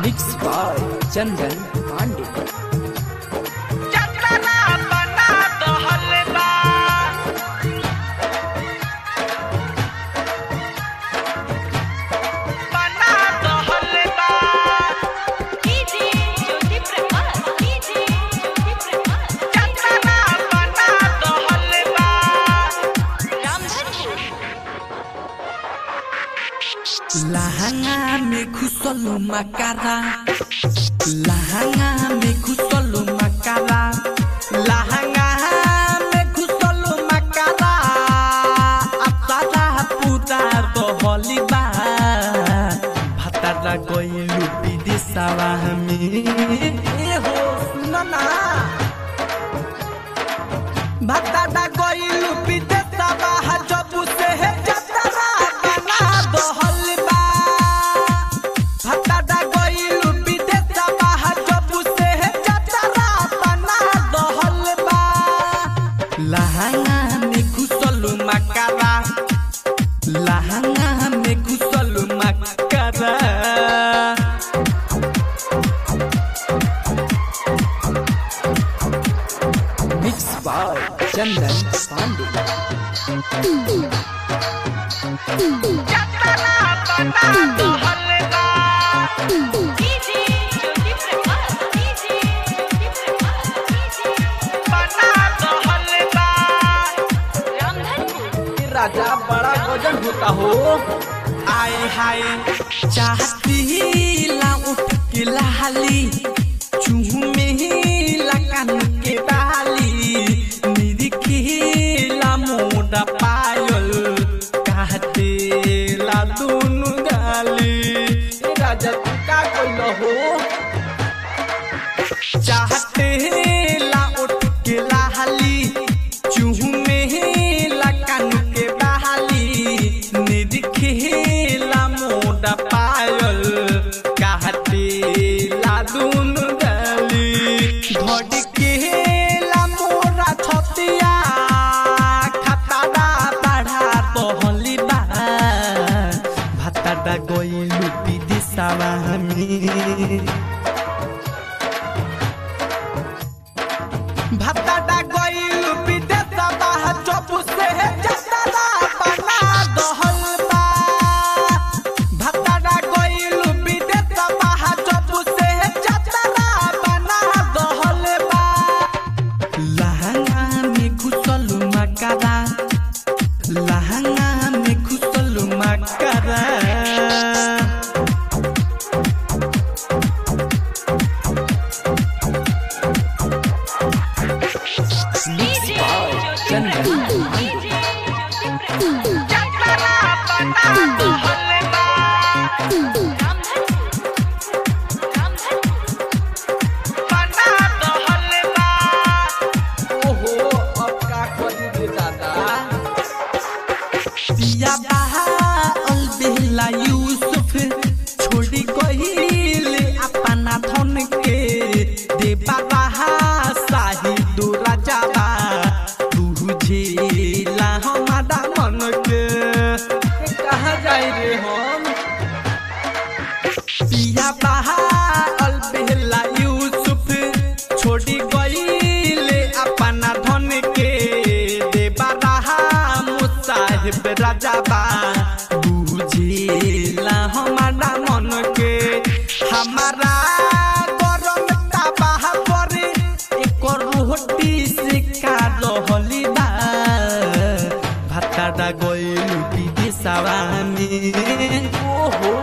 mix by Chandan Pandey चंदना बना दो हलवा बना दो हलवा डीजे ज्योति प्रकाश डीजे ज्योति प्रकाश चंदना बना दो हलवा रामधनपुर लहंगा में घुसलू मकारा लहंगा में घुसलू मकारा लहंगा में घुसलू मकारा अतारा पूरा रहली बा भतारा गइलू विदेशवा में ए हो सुन ना भतारा गइलू विदेशवा जब से है जतरा बना दहल बा भतारा गइलू विदेशवा जब से है जतरा बना दहल बा लहंगा में घुसलू मकारा लहंगा में घुसलू मकारा मिक्स बाय चंदन पांडे चंदना बना दो हलवा DJ Jyoti Prakash DJ Jyoti Prakash DJ बना दो हलवा रामधनपुर राजा बड़ा वजन होता हो आए हाय चाहती ला उठ के लाली चूमे लकन के डाली निरिखी मोड़ा पायल कहते ला दुनु गाली ए राजा तू का कोई हो चाहते ला उठ के लाली चूमे लकन के बहाली निरखेला मोड़ा पायल कहते ला दुन गली धड़केला मोरा छतिया खतरा बढ़ा तोहली बा भतरा गइलू विदेशवा में भत्ता गइल विदेशवा जब से जतरा बना दहल बा भत्ता गइल विदेशवा जब से जतरा बना दहल बा लहंगा में घुसलू मकरा लहंगा में घुसलू मकरा डीजे ज्योति प्रकाश डीजे ज्योति प्रकाश चंदना बना दो हलवा रामधनपुर रामधनपुर बना दो हलवा ओहो अब का करी रे दादा पिया बहा अलबेला यूसुफ छोड़ी गइल अपना धन के देबा बहा शाहिद राजाबा बुझेला हमारा मन के कहाँ जाए रे हम पिया बहा अलबेला यूसुफ छोड़ी गइले अपना धन के देबा रहा मुसाहिब राजाबा बुझेला हमारा मन के हमारा गरम तबाह पर एक रोटी से का रहली बा भत्ता गइलू विदेशवा में ओहो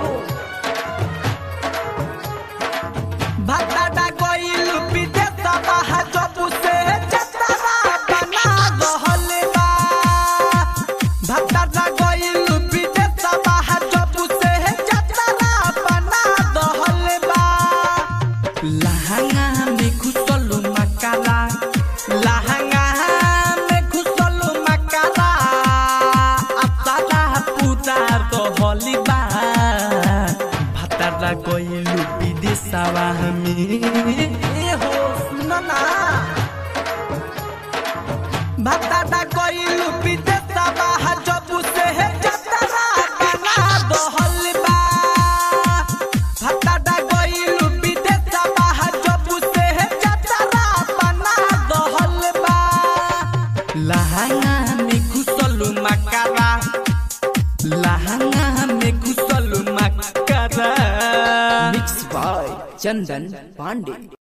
भत्ता गइल विदेशवा जब से जतरा बना दहल बा भत्ता गइल विदेशवा जब से जतरा बना दहल बा लहंगा में घुसलू मकारा लहंगा में घुसलू मकारा अतारा पूरा रहली बा भतारा गइलू विदेशवा में ए हो सुन ना भतारा गइलू विदेशवा जब से जतरा बना दहल बा भतारा गइलू लहंगा में घुसल मकरा लहंगा में घुसल मकरा मिक्स बाय चंदन पांडे